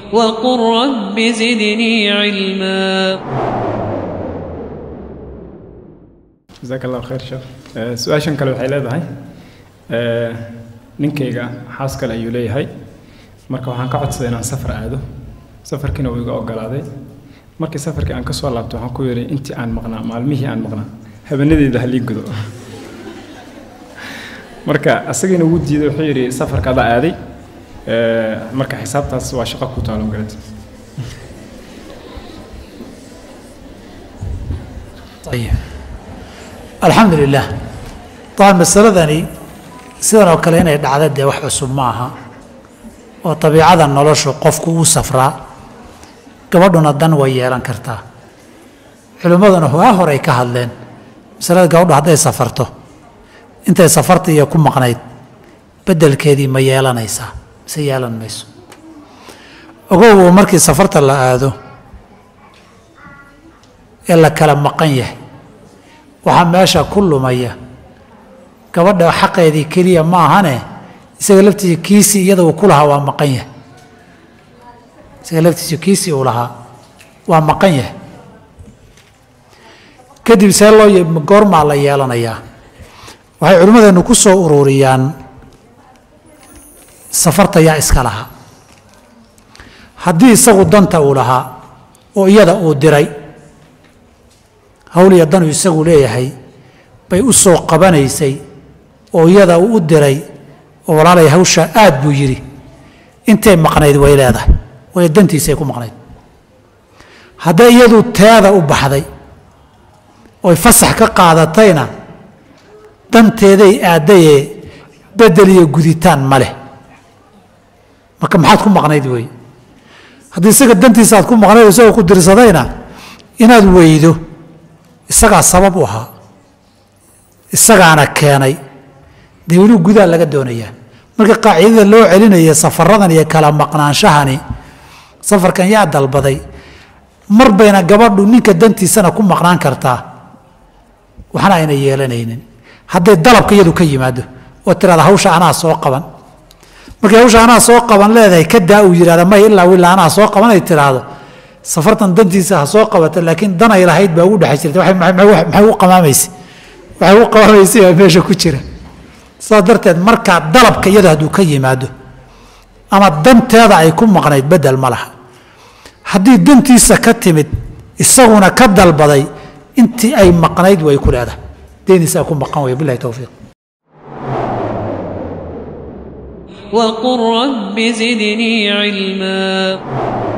وقل رب زدني علما jasaak allahu khayr sheekh Eh, su-aashan kale waxay leedahay eh, ninkayga xaas kale ayuu leeyahay marka waxaan ka codsaday inaan safar aado safarkiina uu iga ogolaaday markii safarkii aan ka soo laabto waxaan ku yidhi intii aan maqnaa maalmihii aan maqnaa habeenadeeda halii gudo marka asagiina wuu diiday wuxuu yidhi safarka adaa aaday Eh, marka xisaabtaas waa shaqo ku taalo garad ayib alxamdu lilah dabcan masaladani sidan oo kale inay dhacda dee wax cusub ma aha oo dabiicada noloshu qofku uu safraa gabadhuna dan way yeelan kartaa culimmaduna waa horay ka hadleen masalada gabadhu hadday safarto intay safarta iyo ku maqnayd beddelkeedii ma yeelanaysaa mise yeelan mayso ogow markii safarta la aado ee la kala maqan yahay waxaa meesha ku lumaya gabadha xaqeedii keliya ma ahane isaga laftiisa kiisii iyada uu ku lahaa waa maqan yahay isaga laftiisa kiisii uu lahaa waa maqan yahay kadib see loo ye- goormaa la yeelanayaa waxay culimmadeennu ku soo ururiyaan safarta yaa iska lahaa haddii isagu danta uu lahaa oo iyada uu diray hawl iyo danuu isagu leeyahay bay u soo qabanaysay oo iyada uu u diray oo walaalay hawshaa aad buu yidhi intay maqnayd way leedahay way dantiisay ku maqnayd hadday iyadu teeda u baxday oy fasax ka qaadatayna danteeday aadayee bedel iyo guditaan ma leh marka maxaad ku maqnayd wey haddii isaga dantiisa aad ku maqnayd oo isagoo ku dirsadayna inaad weydo isagaa sabab u ahaa isagaana keenay dee weli gudaa laga doonayaa marka qaacidada loo celinaya safaradan iyo kala maqnaanshahani safarkan yaa dalbaday mar bayna gabadhu ninka dantiisana ku maqnaan kartaa waxna ayna yeelanaynin hadday dalabka iyadu ka yimaado oo tirahda hawsha anaa soo qaban markay hawsha anaa soo qaban leedahay kadaa uu yidhahda may ilaa ilaa anaa soo qaban ay tiraahdo safartan dantiisa ha soo qabata laakiin dan ay lahayd baa ugu dhex jirta waxay- maxay maxay u qamaamaysay waxay u qamaamaysay baa meesha ku jira saas darteed markaa dalabka iyadu hadduu ka yimaado ama danteeda ay ku maqnayd bedel ma laha haddii dantiisa ka timid isaguna ka dalbaday intii ay maqnayd way ku leedahay deenisaa ku maqan way bilahi towfiiq وقل رب زدني علما